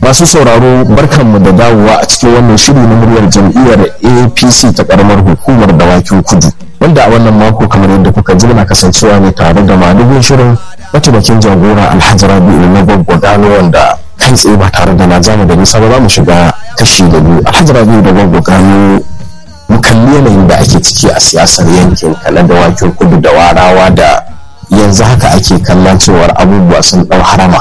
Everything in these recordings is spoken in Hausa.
masu sauraro barkanmu da dawowa a cikin wannan shiri na muryar jam'iyyar apc ta karamar hukumar dawakin kudu wanda a wannan mako kamar yadda kuka ji muna kasancewa ne tare da madugun shirin mataimakin jagora alhaji rabi'u na gwagwa gano wanda kai tsaye ba tare da na jamu da nisa ba za mu shiga kashi da biyu alhaji rabi'u da gwagwa gano mu kalli yanayin da ake ciki a siyasar yankin kala da wakin kudu da warawa da yanzu haka ake kallon cewar abubuwa sun ɗau harama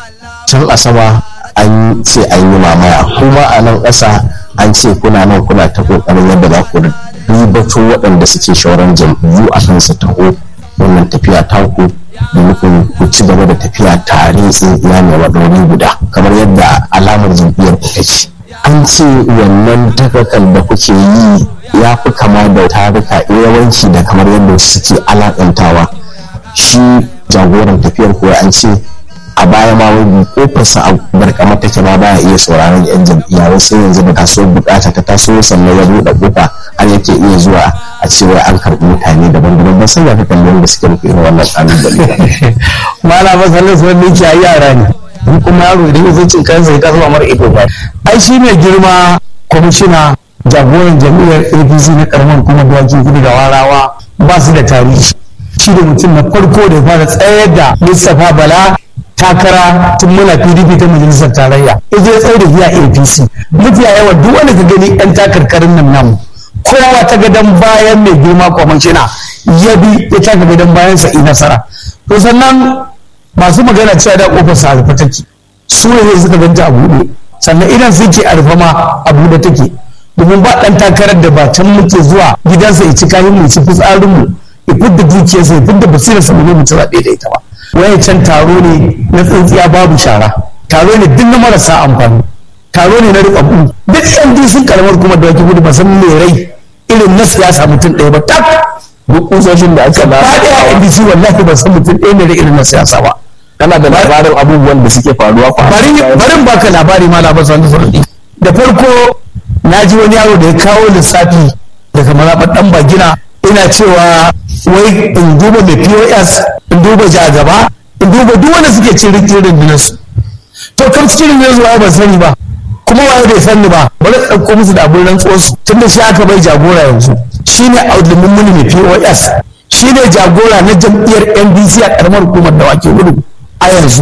can asaba an ce an yi mamaya kuma a nan ƙasa an ce kuna nan kuna ta ƙoƙarin yadda za ku ribato waɗanda suke shauran jam'iyyu a kan su taho wannan tafiya taku da nufin ku ci gaba da tafiya tare tsintsiya mai maɗauri guda kamar yadda alamar jam'iyyar ku take an ce wannan takakal da kuke yi ya fi kama da taruka yawanci da kamar yadda suke alakantawa shi jagoran tafiyar kuwa an ce a baya ma wani kofarsa a barkama take ma baya iya sauraron yan jam'iyya wai sai yanzu da taso bukata ta taso sannan ya buɗe kofa har yake iya zuwa a ce wai an karɓi mutane daban-daban ban san ya fi kallon da suke rufe irin wannan ƙalubale. Mala masalin sun ne ke yara ne. in kuma yaro idan ya zuci kansa ya kasuwa mara ido ba ai shi mai girma kwamishina jagoran jami'ar apc na karamar kuma dawakin kudu da warawa ba su da tarihi shi da mutum na farko da ya fara tsayar da mustapha bala takara tun muna pdp ta majalisar tarayya ita ya tsaye da biya apc mafiya yawa duk wanda ka gani yan takarkarin nan namu kowa ta gadon bayan mai girma kwamishina ya bi ya taka gadon bayan sa nasara to sannan masu magana cewa da kofar sa rufe take su ne suka ganta a buɗe sannan idan suke a rufe ma a buɗe take domin ba ɗan takarar da ba can muke zuwa gidansa ya ci kayan mu ci fitsarin mu ya fidda dukiyarsa ya fidda basirar sa mu ci zaɓe da ita ba waye can taro ne na tsintsiya babu shara taro ne duk na marasa amfani taro ne na rubabbu duk yan sun karamar kuma da wake gudu ba san me rai irin na siyasa mutum ɗaya ba tak duk kusoshin da aka ba ba ɗaya a NDC wallahi ba san mutum ɗaya ne da irin na siyasa ba kana da labarin abubuwan da suke faruwa kwa bari barin baka labari ma labar sanu sarki da farko na ji wani yaro da ya kawo lissafi daga mazaɓar ɗan bagina ina cewa wai in duba mai pos in duba jagaba in duba duk wanda suke cikin rundunar su to kan cikin rundunar su waye ban sani ba kuma waye bai sani ba bari ɗauko musu da abin rantsuwar su tun da shi aka bai jagora yanzu shine audumin muni mai pos shine jagora na jam'iyyar ndc a ƙaramar hukumar da wake gudu a yanzu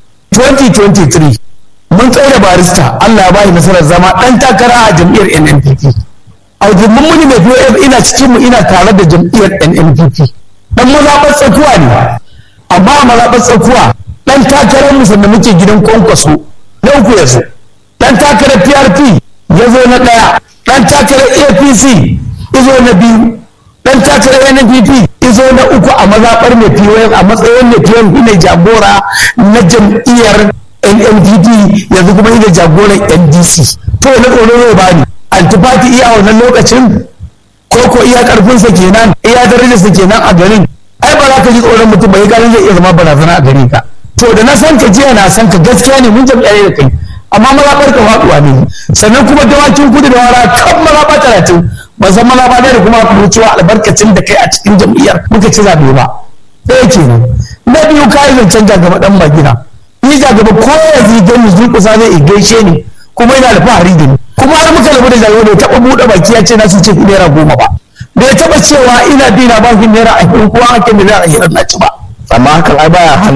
2023 mun tsaye da barista Allah ya bayi nasarar zama ɗan takara a jam'iyyar NNPP a mun muni mai POF ina cikin mu ina tare da jam'iyyar NNPP dan mazaɓar tsakuwa ne amma a mazaɓar tsakuwa ɗan takarar mu sanda muke gidan kwankwaso na uku yanzu ɗan takarar PRP ya zo na ɗaya ɗan takarar APC ya zo na biyu ɗan takarar NNPP izo na uku a mazaɓar mai POF a matsayin mai POF ne jagora na jam'iyyar NNPP yanzu kuma ina jagoran NDC to na tsoro zai bani antifati iya wannan lokacin ko ko iya karfinsa kenan iya darajarsa kenan a garin ai ba za ka ji tsoron mutum ba ya gani zai iya zama barazana a gare ka to da na san ka jiya na san ka gaskiya ne mun jam'iyyar da kai amma mazaɓar ka faɗuwa ne sannan kuma dawakin kudu da wara kan mazaɓa talatin ba san mazaɓa ne da kuma kuma cewa albarkacin da kai a cikin jam'iyyar muka ci zaɓe ba ɗaya kenan na biyu kayi zancen jagaba ɗan magina ni jagaba ko ya zigan ni zulkusa zai gaishe ni kuma yana da fahari da ni kuma har muka rabu da jagaba bai taɓa buɗe baki ya ce na su ce naira goma ba bai taɓa cewa ina bi na bakin naira ashirin ko an hakin naira ashirin na ci ba amma hakan ai baya hana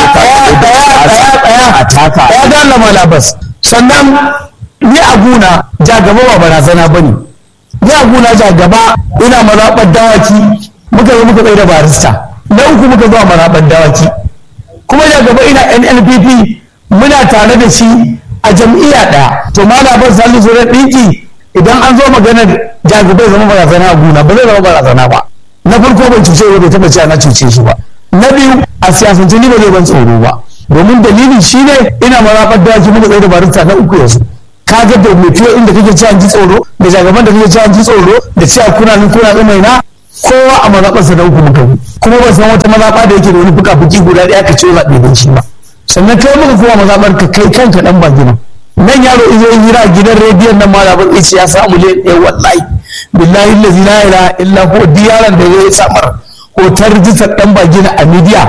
a taka ya gane malabas sannan ni a guna jagaba ba barazana ba ne ni a guna jagaba ina mazaɓar dawaki muka yi muka tsaye da barista na uku muka zuwa mazaɓar dawaki kuma jagaba ina nnpp muna tare da shi a jam'iyya ɗaya to malabar salisu zuwa ɗinki idan an zo maganar jagaba ya zama barazana a guna ba zai zama barazana ba na farko bai cuce ba bai taɓa cewa na cuce shi ba na biyu a siyasance ni ba zai ban tsoro ba domin dalili shine ina marabar dawaki muka tsaye da barista na uku yanzu ka ga da mai fiye inda kake cewa ji tsoro da jagaban da kake cewa ji tsoro da cewa kuna nan kuna da mai na kowa a mazaɓarsa da uku muka yi kuma ba san wata mazaɓa da yake da wani fuka fuki guda ɗaya ka ce zaɓe don shi ba sannan kai muka kuma mazaɓar ka kai kanka ɗan ba gina nan yaro izo yi hira a gidan rediyon nan ma zaɓar ice ya samu le ɗaya wallahi billahi lazi la ilaha illa ko diyaran da ya samar hotar rijistar ɗan ba gina a midiya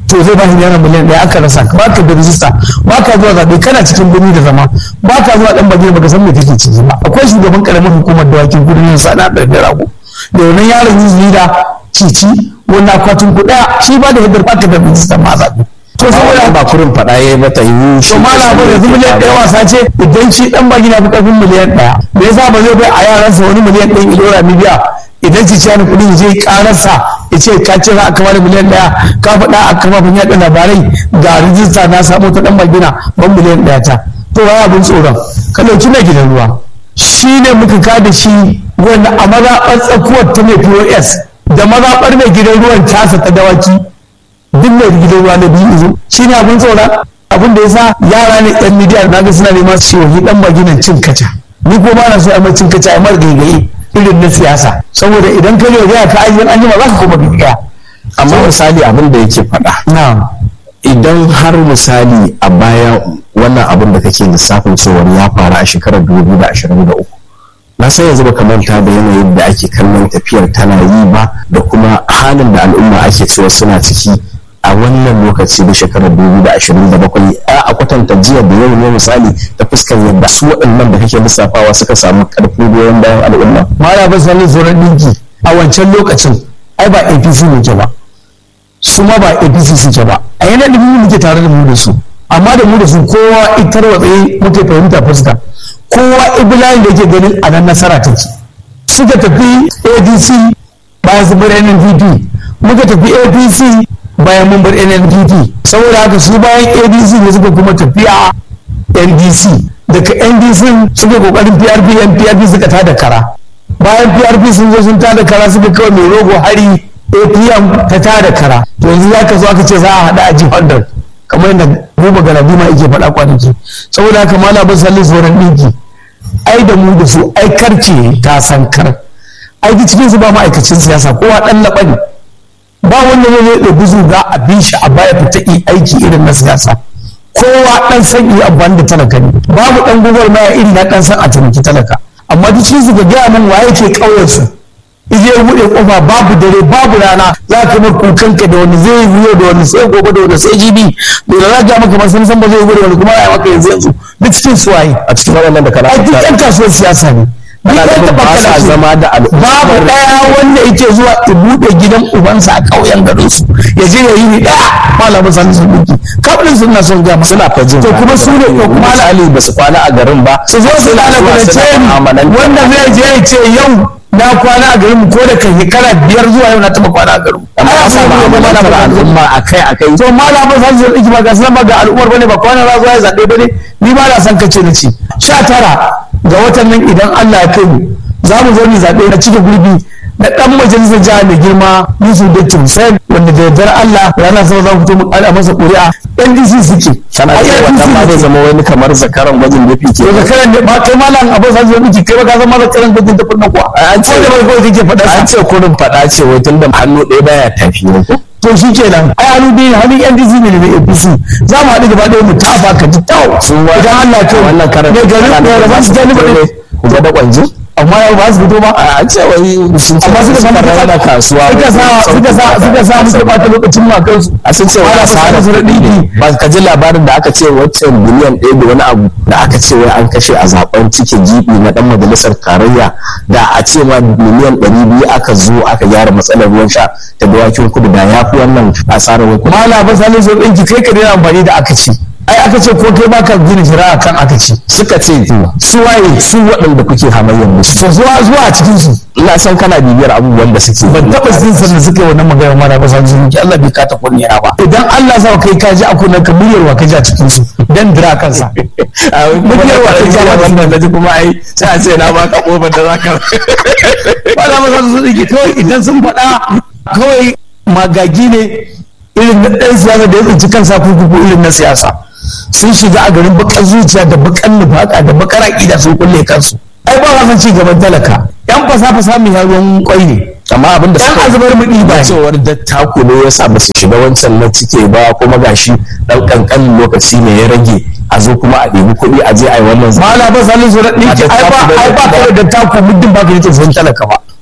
to zai ba shi naira miliyan ɗaya aka rasa ba ka da rijista ba ka zuwa zaɓe kana cikin birni da zama ba ka zuwa ɗan bagina baka san me kake ciki ba akwai shugaban ƙaramin hukumar dawakin kudu ne sana da rago da wannan yaron yin da cici wannan akwatin kuɗa shi ba da hidar ba ka da rijista ma zaɓe to saboda ba kurin faɗa ya yi mata yi to malam ba yanzu miliyan ɗaya wasa ce idan shi ɗan bagina fi ƙarfin miliyan ɗaya me yasa ba zai bai a yaransa wani miliyan ɗaya ilora bibiya idan ci ciyar kuɗi je ƙararsa ya ce ka ce za a kama da miliyan ɗaya ka faɗa a kafafen yaɗa labarai ga rijista na samu ta ɗan bagina ban miliyan ɗaya ta to waya abin tsoron ka ɗauki na gidan ruwa shi ne muka ka da shi wanda a mazaɓar tsakuwar ta mai pos da mazaɓar mai gidan ruwan tasa ta dawaki duk mai gidan ruwa na biyu izo shi ne abin tsoron abin da ya sa yara ne ɗan midiya na ga suna neman su yi ɗan maginan cin kaca ni ko ba na so a mai cin kaca a mar gaigaye irin na siyasa saboda idan ka ne gaya ka ajiye an jima za ka kuma bibiya amma misali abin da yake faɗa na idan har misali a baya wannan abin da kake lissafin cewar ya faru a shekarar 2023 na san yanzu baka manta da yanayin da ake kallon tafiyar tana yi ba da kuma halin da al'umma ake cewa suna ciki a wannan lokaci da shekarar 2027 a kwatanta jiya da yau ne misali ta fuskar yadda su waɗannan da kake lissafawa suka samu ƙarfin goyon bayan al'umma mara ba sani tsoron ɗinki a wancan lokacin ai ba apc ne ke ba su ma ba apc suke ba a yana da mu muke tare da mu da su amma da mu da su kowa itar watsaye muke fahimta fuska kowa ibilayin da yake ganin a nan nasara take suka tafi adc bayan su bar nnpp muka tafi apc bayan mun bar nnpp saboda haka su bayan adc ne suka kuma tafiya ndc daga ndc suka kokarin prp yan prp suka tada kara bayan prp sun zo sun tada kara suka kawai mai rogo hari apm ta tada kara to yanzu za ka zo aka ce za a haɗa aji 100 kamar yadda buba galadima yake faɗa kwanaki saboda haka mala ba sallin sauran ɗinki ai da mu da su ai karce ta san kar ai cikin su ba ma'aikacin siyasa kowa ɗan laɓa ne ba wanda zai ɗabi zuga a bin shi a baya fita yi aiki irin na siyasa kowa ɗan san yi amfani da talaka ne babu ɗan gugar maya iri na ɗan san a taimaki talaka amma duk cikin su ga gaya min waye ke ƙauyen su ije ya buɗe ƙofa babu dare babu rana za ka mar kukanka da wani zai yi da wani sai gobe da wani sai jibi da za ka maka masan san ba zai yi da wani kuma ya maka yanzu yanzu duk cikin su waye a cikin waɗannan da kana ai duk ƴan kasuwar siyasa ne ana da ba sa zama da al'umma babu ɗaya wanda yake zuwa ya buɗe gidan ubansa a ƙauyen garin su ya je ya yi ni ɗaya malamin sani sun duki kafin sun na son gama suna fajin to kuma su ne ko kuma misali ba su kwana a garin ba su zo su lalace ni wanda zai je ya ce yau na kwana a garin ko da kan shekara biyar zuwa yau na taɓa kwana a garin amma Ana a samu samu amana amana da al'umma akai akai to malamin sani sun duki ba ga sanan ba ga al'ummar bane ba kwana za zuwa ya zaɓe bane ni ba na san kace na ci sha tara ga watan nan idan Allah ya kai mu za mu zo mu zaɓe na cike gurbi na ɗan majalisar jiha mai girma Yusuf Datti Hussein wanda da yardar Allah ranar sama za ku fito mu ƙara masa ƙuri'a NDC suke kana A da APC wannan ma zai suke. zama wani kamar zakaran gwajin da fi to da karan da ba kai malam abu sa zuwa miki kai ba ka san malam karan gudun da kunna kuwa an ce da bai kawai kake faɗa an sa ce kurin faɗa ce wai tun da hannu ɗaya baya tafi ne ko to shi kenan ai hannu biyu ne, hannun NDC ne da APC za mu haɗu gaba ɗaya mu tafa ka ji tau idan Allah ya kai wannan karan ne garin ne da ba su gani ba ne ku ga da kwanji amma yau ba su fito ba a ce wai sun ce amma suka samu rana da kasuwa suka sa suka sa suka sa musu bata lokacin ma kansu a sun ce wai Wala asara su ɗinki ba ka ji labarin da aka ce waccan biliyan ɗaya da wani abu da aka ce wai an kashe a zaben cike gibi na dan majalisar tarayya da a ce ma miliyan ɗari biyu aka zo aka gyara matsalar ruwan sha ta dawakin kudu da ya fi wannan asarar wai kuɗi. mala ba salin so ɗinki kai ka daina amfani da aka ci ai aka ce ko kai baka gina shari'a kan aka ci suka ce su waye su waɗanda kuke hamayyar musu to zuwa zuwa a cikin su ina san kana bibiyar abubuwan da suke ban taɓa jin sannan suka yi wannan magana mara ba salin so ɗinki Allah bai kata kunniya ba idan Allah sa kai ka ji a kunnen ka muryar wa ka ji a cikin su dan dira kansa muryar wa ta ja wannan da ji kuma ai sai a ce na baka kofar da zaka ba za mu san su ɗinki kawai idan sun faɗa kawai magagi ne irin na ɗan siyasa da ya tsinci kansa kurkuku irin na siyasa sun shiga a garin bakar zuciya da bakar nufaka da bakar aƙida sun kulle kansu ai ba san ci gaban talaka yan fasa fasa mai ruwan kwai ne amma abin da yan suka azubar muɗi ba ba cewar dattako ne ya sa ba su shiga wancan na cike ba kuma gashi dan kankanin lokaci ne ya rage a zo kuma a ɗebi kuɗi a je a yi wannan zama mala ba salin su raɗin ki ai ba ai ba kawai da taku muddin ba ka yi tsofaffin talaka ba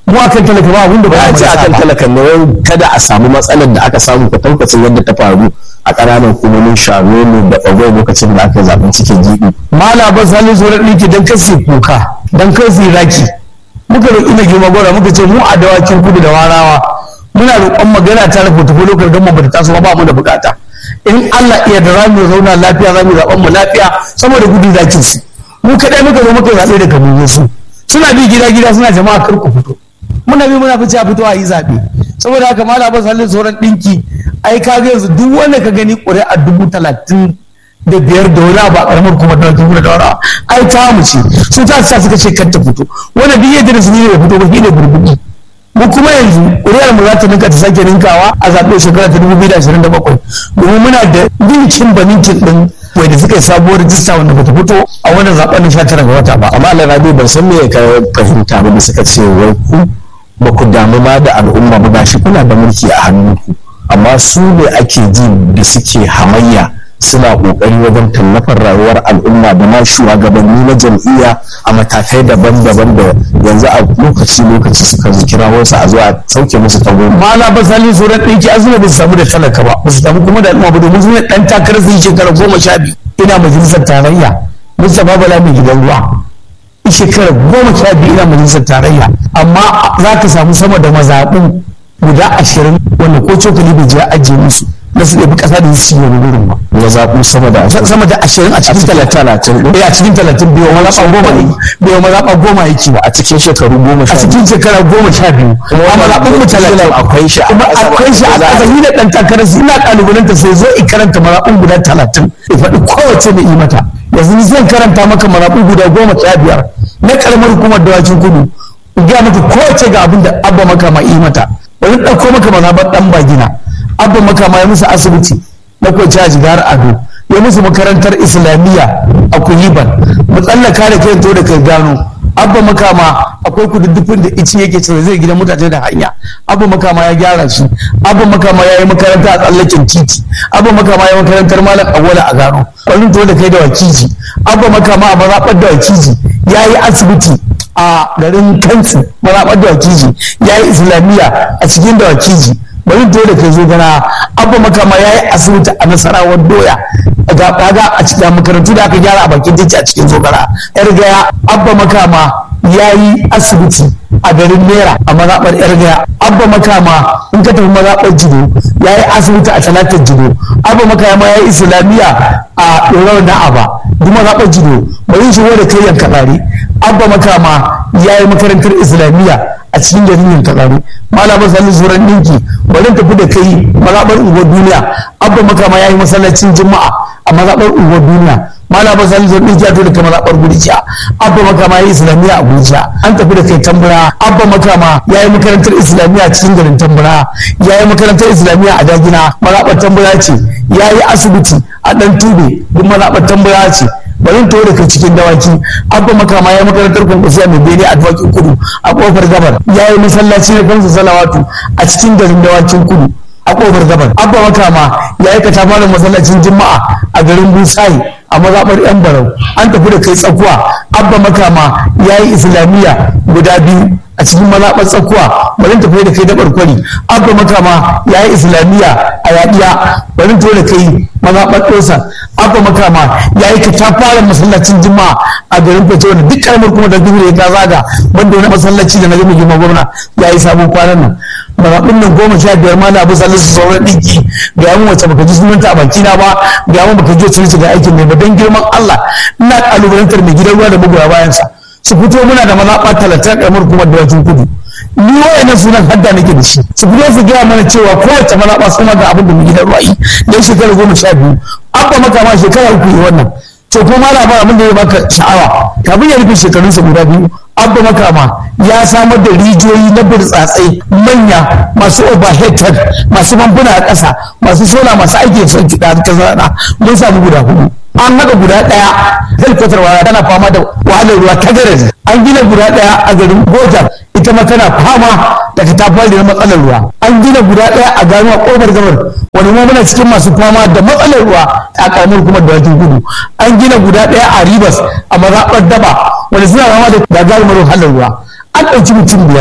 mu akan talaka ba abin da ba ya ce akan talakan ne wai kada a samu matsalar da aka samu ka taukacin yadda ta faru a ƙananan hukumomin shagonu da ɓagwai lokacin da aka yi zaɓen cikin jiɗi. mala ba sani zuwa ɗinki don kasi kuka don kasi raki muka roƙi na girma gora muka ce mu a dawakin kudu da warawa muna roƙon magana ta rufe tafi lokacin gama ba ta taso ba mu da bukata in Allah iya da zamu zauna lafiya zamu zaɓen mu lafiya saboda gudu zakin su mu kaɗai muka zo muka zaɓe da kamun su suna bi gida gida suna jama'a kar ku fito muna bi muna fice a fito a yi zaɓe saboda haka mala ba halin sauran ɗinki ai ka ga yanzu duk wanda ka gani ƙuri'a dubu talatin da biyar da wani abu a ƙaramar kuma da dubu da daura ai ta mu ce su ta sa suka ce kar ta fito wanda duk yadda da su ne fito ba shi ne burbuɗi mu kuma yanzu ƙuri'ar mu za ta ninka ta sake ninkawa a zaɓe shekara ta dubu biyu da ashirin da bakwai domin muna da ninkin ba ninkin ɗin wai da suka yi sabuwar rijista wanda bata fito a wannan zaɓen na sha tara ga wata ba amma alarabi ban san me ka fahimta ba da suka ce wai ku ba ku damu ma da al'umma ba gashi kuna da mulki a hannunku amma su ne ake ji da suke hamayya suna kokari wajen tallafar rayuwar al'umma da ma shugabanni na jam'iyya a matakai daban-daban da yanzu a lokaci-lokaci suka kira wasu a zuwa sauke musu tago mala ba sali sauran ɗinki azuma ba su samu da talaka ba ba su samu kuma da al'umma ba domin su ne ɗan takarar su shekara goma sha biyu ina majalisar tarayya mustapha bala mai gidan ruwa shekara goma sha biyu ina majalisar tarayya amma za ka samu sama da mazaɓu guda ashirin wanda ko cokali bai je ajiye musu na su ɗabi ƙasa da su yi wurin ba. ya zaɓu sama da sama da ashirin a cikin talatin ɗin a cikin talatin biyu wani zaɓa goma ne biyu wani zaɓa goma yake ba a cikin shekaru goma sha a cikin shekara goma sha biyu amma zaɓen mu talatin akwai shi kuma akwai shi a ƙasa ni da ɗan takarar su ina ƙalubalanta sai zo in karanta mazaɓin guda talatin in faɗi kowace da yi mata yanzu ni zan karanta maka mazaɓin guda goma sha biyar na ƙaramar hukumar dawakin kudu in gaya maka kowace ga abin da abba maka ma yi mata bari ɗauko maka mazaɓar ɗan bagina abba makama ya musu asibiti na kwace a jigar ado ya musu makarantar islamiyya a kuyiban mu tsallaka da kai to da kai gano abba makama akwai kududdufin da ici yake cewa zai gidan mutane da hanya abba makama ya gyara shi abba makama ya yi makaranta a tsallaken titi abba makama ya yi makarantar malam awwala a gano wani to da kai da wakiji abba makama a mazaɓar da wakiji ya yi asibiti a garin kansu mazaɓar da wakiji ya yi islamiyya a cikin da wakiji bari dole ka zo gana abba makama ya yi asibiti a nasarawar doya ga kaga a cikin makarantu da aka gyara a bakin titi a cikin zogara yar gaya abba makama ya yi asibiti a garin naira a mazaɓar yar gaya abba makama in ka tafi mazaɓar jido ya yi asibiti a talatar jido abba makama ya yi islamiyya a ɗorawar na'aba duk mazaɓar jido bari shi da kai yanka tsari abba makama ya yi makarantar islamiyya a cikin garin yin katsari malamin sallin zuran ɗinki bari tafi da kai mazaɓar unguwar duniya abba makama ya yi masallacin juma'a a mazaɓar unguwar duniya malamin sallin zuran ɗinki ya tafi da kai mazaɓar gurjiya abba makama ya yi islamiyya a gurjiya an tafi da kai tambura abba makama ya yi makarantar islamiyya a cikin garin tambura ya yi makarantar islamiyya a dagina mazaɓar tambura ce ya yi asibiti a ɗan tube duk mazaɓar tambura ce bari in da kai cikin dawaki abba makama ya yi makarantar kwankwasiya mai bene a dawakin kudu a kofar gabar ya yi masallaci na kansa salawatu a cikin garin dawakin kudu a kofar gabar abba makama ya yi katafalin masallacin juma'a a garin busayi a mazaɓar yan barau an tafi da kai tsakuwa abba makama ya yi islamiyya guda biyu a cikin mazaɓar tsakuwa bari tafi da kai dabar kwari abba makama ya yi islamiyya a yaɗiya bari tafi da kai mazaɓar ɗosa abba makama ya yi katafaren masallacin juma'a a garin fece wanda duk karamar kuma da duhu ya ta zaga wanda wani masallaci da na gama girma gwamna ya yi sabon kwanan nan mazaɓin nan goma sha biyar ma na abu sallin su sauran ɗinki ga yamin wacce baka ji sunanta a bakina ba ga yamin baka ji wacce ga aikin mai ba don girman Allah ina ƙalubalantar mai gidan ruwa da magoya bayansa su fito muna da mazaɓa talatin ƙaramar hukumar dawakin kudu ni wa'annan sunan hadda nake da shi su fito su gaya mana cewa kowace mazaɓa suna ga abin da mu gidan ruwa'i don shekara goma sha biyu abba maka ma shekara uku yi wannan to ko ma labar abin da ya baka sha'awa kafin ya rufe shekarunsa guda biyu abba makama ya samar da rijiyoyi na burtsatsai manya masu overhead masu bambuna a ƙasa masu sola masu aiki son kiɗa ta zana mun samu guda hudu an haɗa guda ɗaya helikwatar wara tana fama da wahalar ruwa ta garaji an gina guda ɗaya a garin gojar ita ma tana fama da katafar da matsalar ruwa an gina guda ɗaya a gano a ƙofar gabar wani ma muna cikin masu fama da matsalar ruwa a ƙaramar kuma da wajen gudu an gina guda ɗaya a ribas a mazaɓar daba wani suna fama da gagarumar wahalar ruwa an ɗauki mutum biyar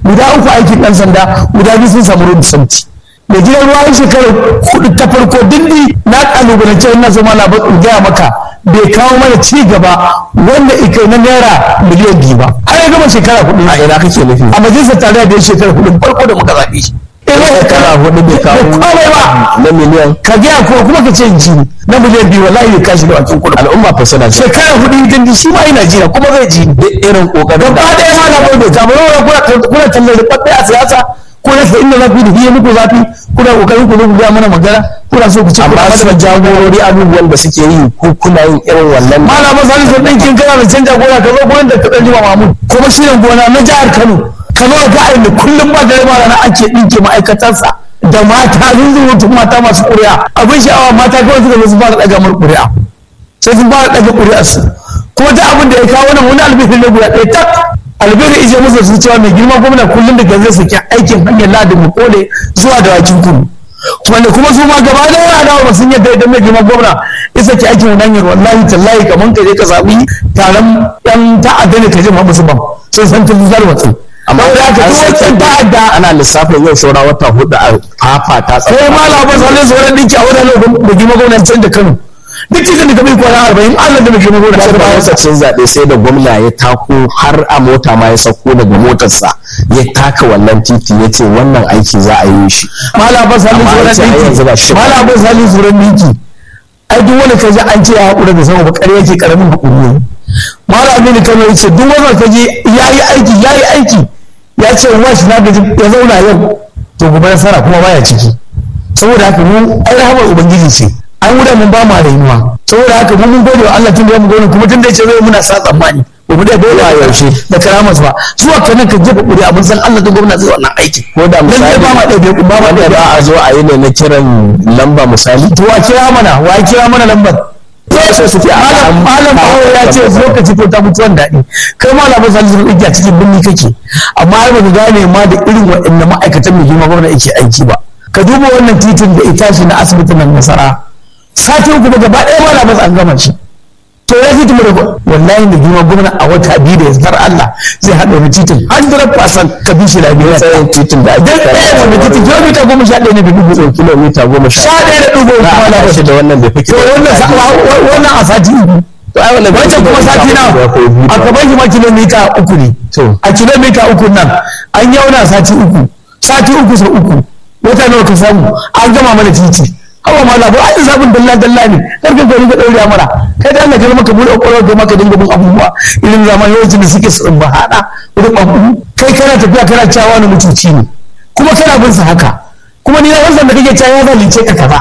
guda uku aikin ɗan sanda guda biyu sun samu road safety da gidan ruwa yin shekarar kudu ta farko dindi na kalubalance wannan zama na in gaya maka bai kawo mana ci gaba wanda ika na naira miliyan biyu ba har ya gama shekara hudu a ina kake nufi a majalisar tarayya da ya shekara hudu farko da muka zaɓe shi shekara hudu bai kawo komai ba na miliyan ka gaya ko kuma ka ce ji na miliyan biyu wallahi bai kashi da wakin kudu al'umma fa suna ce shekara hudu dindi shi ma yana jira kuma zai ji duk irin kokarin gaba ɗaya ma na bai bai kama kuna kuna tallar rubabbe a siyasa ko rasa inda za ku yi da hiye muku zafi kuna kokarin ku zo ku gaya mana magana kuna so ku ci amma su jagorori abubuwan da suke yi ko kuna yin irin wannan malama sani sun ɗinkin kana da canja gona ka zo gurin da ka ɗan jima mamu kuma shi gona na jihar kano ka zo ga ayin da kullum ba da rama rana ake ɗinke ma'aikatansa da mata zunzurutun mata masu ƙuri'a abin sha'awa mata kawai suka zo su fara ɗaga mar ƙuri'a sai sun fara ɗaga ƙuri'arsu kuma ta abin da ya kawo nan wani albihin na guda ɗaya tak albihin ije musu su cewa mai girma gwamna kullum da zai saki aikin hanyar ladin mu kole zuwa da wakin kudu wanda kuma su ma gaba da yana dawo sun yadda idan mai girma gwamna ya saki aikin wani hanyar wallahi tallahi kamar ka je ka zaɓi taron yan ta'adda ne ka je ma musu bam sai san tun zar watsi amma da ka duk wancan ta'adda ana lissafin yau saura wata hudu a fafata sai ma labar sa su wani dinki a wani lokacin da girma gwamna can da kano duk cikin da kamar kwana arba'in allah da mai girma gwamna sai da lokacin zaɓe sai da gwamna ya tako har a mota ma ya sauko daga motarsa ya taka wannan titi ya ce wannan aiki za a yi shi malabar sa Amma su an ce har wani yanzu ba shi dinki ba. malabar sa su wani dinki ai duk wani kaji an ce ya haƙura da sama bakar yake karamin haƙuri ne malami ne kamar yace duk wanda kaji ya yi aiki ya yi aiki ya ce wa shi na gaji ya zauna yau to gobe nasara kuma baya ciki saboda haka mu ai rahamar ubangiji ce an wuda mun ba mu rayuwa saboda haka mu mun gode wa Allah tun da mu gode kuma tun da yace zai muna sa tsammani ba mu da dole a yaushe da karamas ba su wa kanan ka jefa kuri abin san Allah da gwamnati zai wannan aiki ko da misali ba ma ɗaya ba ma wanda ɗaya ba a zo a yi ne na kiran lamba misali to wa kira mana wa kira mana lambar ya so suke a malam malam bawo ya ce lokaci ko ta mutuwan daɗi kai malamin salisu igiya cikin birni kake amma har baka gane ma da irin waɗannan ma'aikatan mai girma gwamna yake aiki ba ka duba wannan titin da ita shi na asibitin nan nasara sati uku ba gaba ɗaya malamin an gama shi to ya titin da wallahi da girma gwamna a wata biyu da yanzu Allah zai haɗa wani titin 100% ka bi shi lafiya tsayin titin da ake dan ɗaya wanda titin kilomita goma sha ɗaya ne da dubu so kilomita goma sha sha ɗaya da dubu za a kuma haɗa shi da wannan bai fi to wannan sa- wa- wa- wannan a sati uku to ai wannan bai fi wancan kuma sati na kilomita ko biyu a ba. gaban shi ma kilomita uku ne To. a kilomita uku nan an yauna sati uku sati uku sau uku wata nawa ka samu an gama mana titi hawa ma labu ai zabin dalla dalla ne karfin gari ka daure mara kai da Allah ka maka bude kwakwalwar ka maka dinga bin abubuwa irin zaman yawancin da suke sun ba hada wurin abu kai kana tafiya kana cewa wani mutuci ne kuma kana bin sa haka kuma ni na wannan da kake cewa ya zalice ka kaza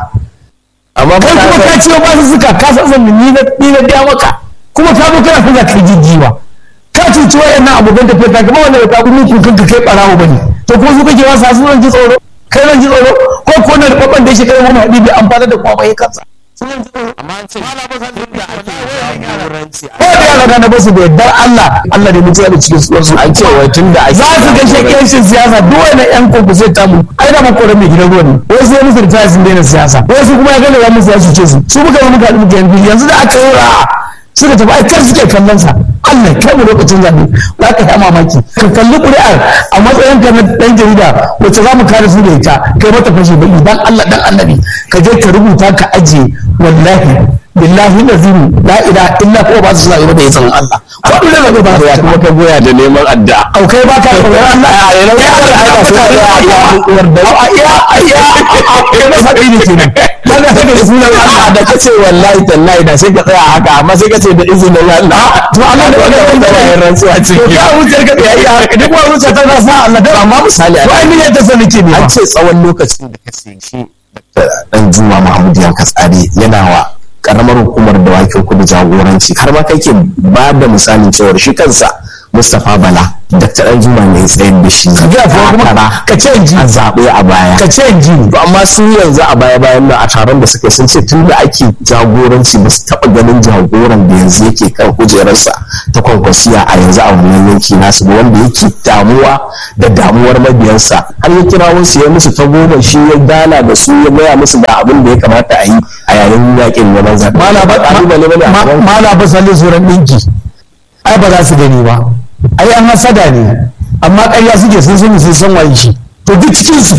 amma ba kai ka kuma ka san- ciwo ba su suka ka san zan ni na ni na biya maka kuma ka zo kana fuga kai jijjiwa ka cuci wayannan abokan tafiya ka kuma wanda ka kuma kun kanka kai barawo bane to kuma su kake wasa su zan ji tsoro kai zan ji tsoro ko ko na babban da shi kai wani hadi bai amfana da kuma bai kansa su zan ji tsoro amma an ce duk da ake jagoranci ko da yara gane ba su da yardar Allah Allah da mutuwa da cikin suwar su an ce wai tun da ake za su ga shakkiyancin siyasa duk wani yan koko sai tamu ai da makoran mai gidan ruwan ne wai sai musu ritaya sun daina siyasa wai su kuma ya gane ya musu ya cuce su su muka yi muka haɗu muka yanzu yanzu da aka yi ra'a suka tafi ai kar suke kallon sa Allah kai mu lokacin zaɓe za ka yi mamaki ka kalli ƙuri'ar a matsayin ka na ɗan jarida wacce za mu kare su da ita kai mata fashe baki dan Allah dan annabi ka je ka rubuta ka ajiye wallahi billahi lazim la ilaha illa huwa ba su zaɓe ba da izinin Allah ko dole zaɓe ba su ya kuma ka goya da neman addu'a au kai ba ka tsoron Allah a yana kai Allah ya ba su da ya ya da a ya ya kai ba sabi ne kenan kana saka da sunan Allah da kace wallahi tallahi da sai ka tsaya haka amma sai ka ce da izinin Allah to Allah da wannan wanda wanda ya rantsuwa to ciki ka wuce ka ya ya duk wani wuce ta na sa Allah da amma misali to ai ne ta sani ke ne an ce tsawon lokacin da ka sai shi dan Juma Mahmud Yanka Tsare yana wa karamar hukumar dawakin kudu jagoranci har ma kai ke ba da misalin cewar shi kansa Mustapha Bala Dr. Dan Juma ne ya tsayar da shi ka ga fa kuma takara ka ce in ji a zaɓe a baya ka ce in ji to amma su yanzu a baya bayan nan a taron da suka yi sun ce tun da ake jagoranci ba su taɓa ganin jagoran da yanzu yake kan kujerarsa ta kwankwasiya a yanzu a wannan yanki nasu ba wanda yake damuwa da damuwar mabiyansa har ya kira wasu ya musu ta goma shi ya gana da su ya gaya musu da abin da ya kamata a yi a yayin yakin neman zaɓe mala ba ƙalubale bane a gaban mala ba sallin suran dinki ai ba za su gani ba ai an hasada ne amma ƙarya suke sun sani sun san waye shi to duk cikin su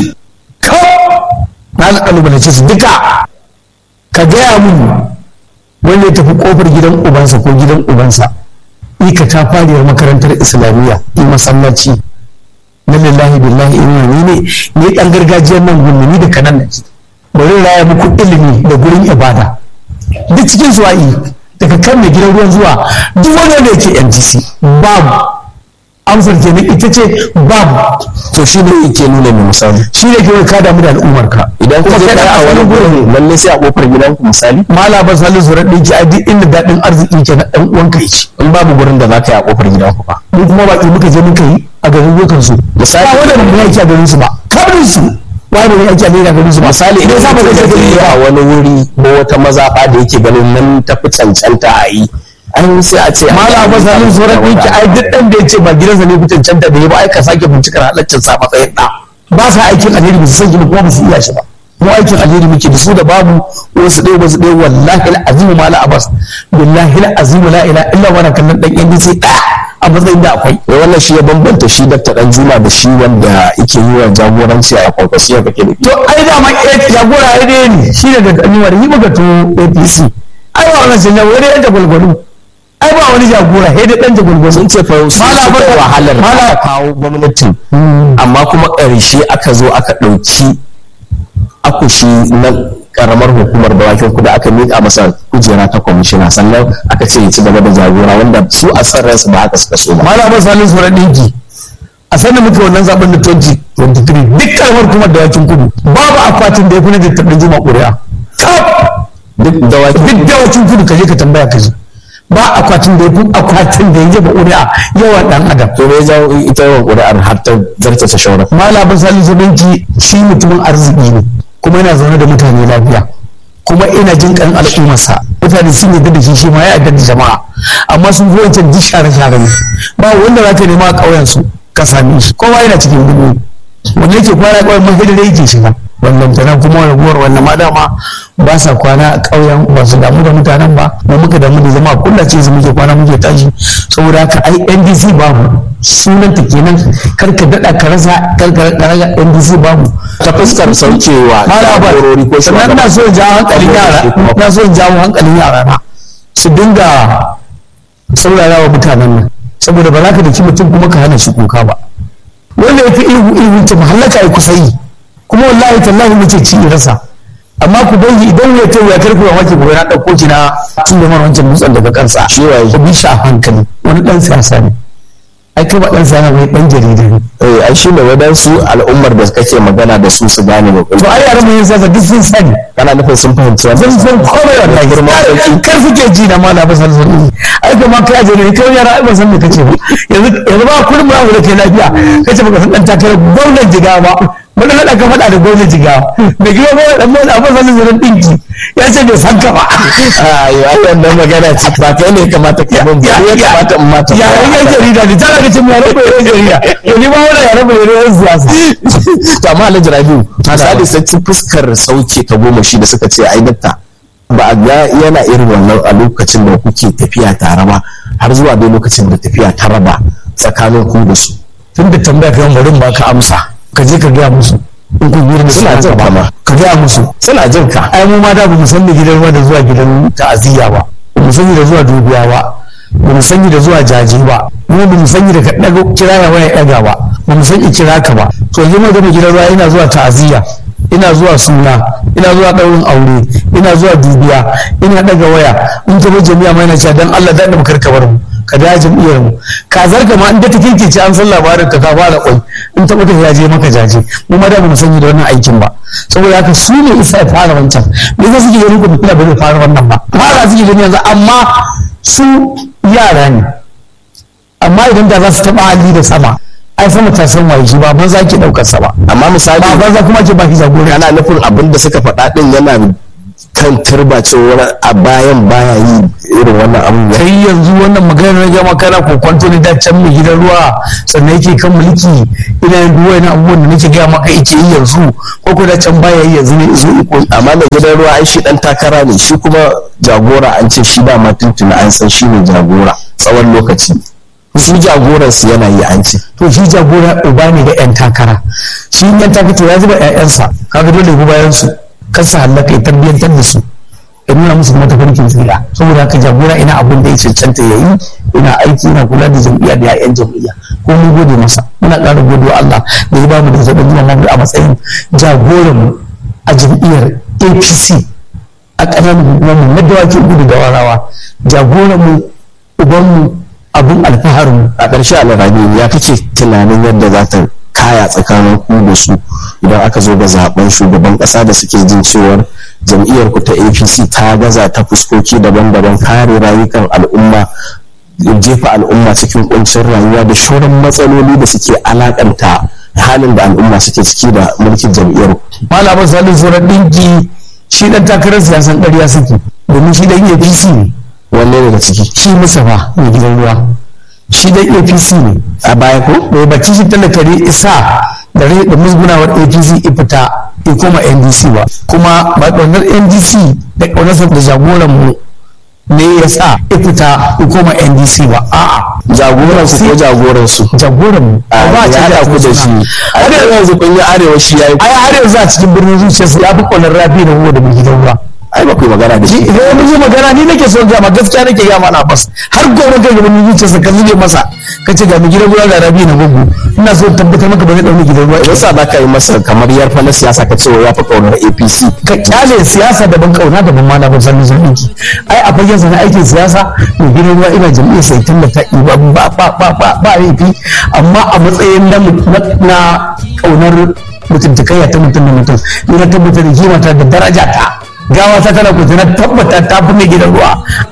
na alƙalubalance su duka ka gaya mun wanda ya tafi kofar gidan ubansa ko gidan ubansa ika ta fariyar makarantar islamiyya in masallaci na lillahi billahi ina ni ne ni dan gargajiyar nan gunni ni da kanan nake bari raya muku ilimi da gurin ibada duk cikin su ai daga kan mai gidan ruwan zuwa duk wanda da yake NGC babu amsar kenan ita ce babu to shi ne yake nuna mai misali shi ne ke ka damu da al'ummar ka idan ka je kai a wani gurin lalle sai a kofar gidanku misali mala ba salu zurar ɗinki a duk inda daɗin arziki ke na ɗan uwanka yake in babu gurin da za ka yi a kofar gidanku ba mu kuma baki muka je muka yi a garin yokan su Misali- ba wanda mun yake a garin su ba kabrin su ba da yake a garin su ba misali idan sa za ba ka zai je je a wani wuri ko wata mazaɓa da yake ganin nan tafi cancanta a yi an sai a ce mala ba salu zurar ɗinki ai duk ɗan da ya ce ba gidansa ne kucin canta da ya ba ai ka sake bincikar halaccin sa matsayin ɗa ba sa aikin alheri ba su san gini kuma ba su iya shi ba mu aikin alheri muke da su da babu wasu ɗaya wasu ɗaya wallahi al'azimu mala abbas billahi al'azimu la ilaha illa wa kallon ɗan yan sai ɗaya a matsayin da akwai ya wannan shi ya bambanta shi dakta dan juma da shi wanda yake yi wa jagoranci a kwakwasiyar kake da to ai da ma jagora ya dai ne shi ne daga annuwar yi maka to apc ai ba wannan janya wani yan jagwalgwalu ai ba wani jagora sai dai dan jagwalgwalu sun ce fa sun Mala suka Bakar- wahalar da Mala- aka kawo gwamnatin amma kuma ƙarshe aka zo aka ɗauki akushi na karamar hukumar dawakin kudu aka miƙa masa kujera ta kwamishina sannan aka ce ya ci gaba da jagora wanda su a san ransu ba haka suka so ba malama salin tsoron ɗinki a sanin muke wannan zaben da 2023 duk karamar kuma da yakin kudu babu akwatin da ya fi na tattaɓin juma ƙuri'a kaf duk dawakin duk da yakin kudu ka je ka tambaya ka ji ba akwatin da ya fi akwatin da ya jefa ƙuri'a yawan ɗan adam to me ya jawo ita yawan ƙuri'ar har ta zarta ta shauran malamin salin tsoron ɗinki shi mutumin arziki ne kuma yana zaune da mutane lafiya kuma ina jin kan al'ummarsa mutane sun yarda da shi shi ma ya yarda da jama'a amma sun fi wancan duk share-share ne ba wanda za ka nema a ƙauyen su ka same shi kowa yana cikin dubu wanda yake kwana ƙauyen mahidar yake shiga wannan tana kuma raguwar wannan ma dama ba sa kwana a ƙauyen ba su damu da mutanen ba mu muka damu da zama kullace su muke kwana muke tashi saboda haka ai NDC babu sunanta kenan karka daɗa ka rasa karka raga NDC babu ta fuskar saukewa jagorori ko sannan ina so in jawo hankalin yara ina so in jawo hankalin yara na su dinga saurara wa mutanen nan saboda ba za ka daki mutum kuma ka hana shi kuka ba wanda ya fi ihu ihu ta mahallaka ya kusa yi kuma wallahi tallahi muke ci rasa amma ku bai idan ya ta ya karku ya wace gobe na ɗauko ki na tun da wancan dutsen daga kansa Shi waye? ku bi shi a hankali wani ɗan siyasa ne ai kai ba ɗan siyasa mai ɗan jarida ne eh ai shi ne wadansu al'ummar da kake magana da su su gane ba to ai yaran mai yin siyasa duk sun sani kana nufin sun fahimci wannan zan san komai wallahi Girma sauki. kar suke ji na mala ba san sun ai kuma kai aje ne kai yara ai ba san me kace ba yanzu yanzu ba kullum ba da kai lafiya kace baka san dan takarar gwamnatin jigawa ba wani hada ka faɗa da gwamnatin jigawa da gida ba dan mai abin sanin zuran dinki ya ce bai san ka ba ai ai wannan magana ce ba kai ne kamata ka mun ba ya kamata in mata ya yan yan jarida ne tana da cin yare bai yan jarida to ni ba wannan yare bai yan siyasa to amma Alhaji Rabiu misali sai ci fuskar sauke ta goma shi da suka ce ai dakta ba a ga yana irin wannan a lokacin da kuke tafiya tare ba har zuwa dai lokacin da tafiya ta raba tsakanin ku da su tun da tambaya kan bari ba ka amsa ka je ka gaya musu in kun yi da Suna jin ka ma. ka gaya musu suna jin ka ai mu ma da ba mu san da gidan ruwa da zuwa gidan ta'aziyya ba ba mu sani da zuwa dubiya ba ba mu sani da zuwa jaji ba mu ba mu sani da ka daga kira ya waya daga ba ba mu san kira ka ba to yanzu mu gama gidan ruwa ina zuwa ta'aziyya ina zuwa suna ina zuwa daurin aure ina zuwa dubiya ina daga waya in ka bar jami'a ma ina cewa dan Allah dan mu karka bar mu ka da jam'iyyar mu kazar ka ma in da ta kinkice an san labarin ka ka fara kwai in ta mutu ya je maka jaje mu ma da mu sani da wannan aikin ba saboda haka su ne isa ya fara wancan me yasa suke ganin kuma kila ba zai fara wannan ba fara suke ganin yanzu amma su yara ne amma idan da za su taɓa hali da sama ai sama ta san waye shi ba ban za ki ɗaukar sa ba amma misali ba ban za kuma ke ba ki jagora kana nufin abin da suka faɗa din yana kan turba cewar a bayan baya yi irin wannan abin ya kai yanzu wannan maganar na gama kana ko kwanto ne da can mai gidan ruwa sannan yake kan mulki ina yin duwa na abubuwan da nake gaya maka yake yi yanzu ko ko da can baya yi yanzu ne izo iko amma mai gidan ruwa ai shi dan takara ne shi kuma jagora an ce shi dama tuntuna an san shi ne jagora tsawon lokaci shi jagoransu yana yi an ce to shi jagora uba ne ga yan takara shi yan takara ya zuba ƴaƴansa kaga dole ya bayan su kar su hallaka ya tarbiyyantar da su ya nuna musu kuma tafarkin tsira saboda haka jagora ina abin da ya cancanta ya yi ina aiki ina kula da jam'iyya da ya'yan jam'iyya ko mun gode masa muna ƙara gode wa Allah da ya bamu da zaɓen zuwa mamu a matsayin jagoran mu a jam'iyyar APC a ƙananan hukumomin na dawaki gudu da warawa jagoran mu uban mu abin alfaharin mu a ƙarshe alrabi ya kake tunanin yadda za ta kaya tsakanin ku da su idan aka zo ga zaben shugaban ƙasa da suke jin cewar jam'iyyar ku ta apc ta gaza ta fuskoki daban-daban kare rayukan al'umma jefa al'umma cikin kuncin rayuwa da shauran matsaloli da suke alakanta halin da al'umma suke ciki da mulkin jam'iyyar malamin salin sauran ɗinki shi ɗan takarar siyasan ƙarya suke domin shi ɗan apc ne wanne daga ciki shi mustapha mai gidan ruwa shi ɗan apc ne a baya ko bai bacci shi talakari isa da rai da musgunawar apc ifita ya koma ndc ba kuma ba ƙaunar ndc da ƙaunarsa da jagoran mu ne ya sa ifita ya koma ndc ba a'a jagoran su ko jagoran su jagoran mu a ba ya da ku da shi a da yanzu kun yi arewa shi yayi ai har yanzu a cikin birnin zuciyarsa ya fi ƙaunar rabi da ruwa da mai gidan ruwa ai ba ku yi magana da shi idan mun yi magana ni nake son gama gaskiya nake gama na bas har gobe kai gaban zuciyarsa ka zube masa ka ce ga mu gidan ruwa ga rabi na gugu ina so tabbatar maka ba zai dauna gidan ruwa yasa za ka yi masa kamar yarfa na siyasa ka ce ya fi kaunar apc ka kyale siyasa daban kauna daban ma na ban san nizon aiki ai a fagen sa na aikin siyasa mai gidan ruwa ina jam'iyyar sai tallata ba ba ba ba ba ba laifi amma a matsayin na na kaunar mutuntakayya ta mutum da mutum ni na tabbatar da kimata da daraja ta gawa ta tana kuta na tabbata ta fi mai gidan ruwa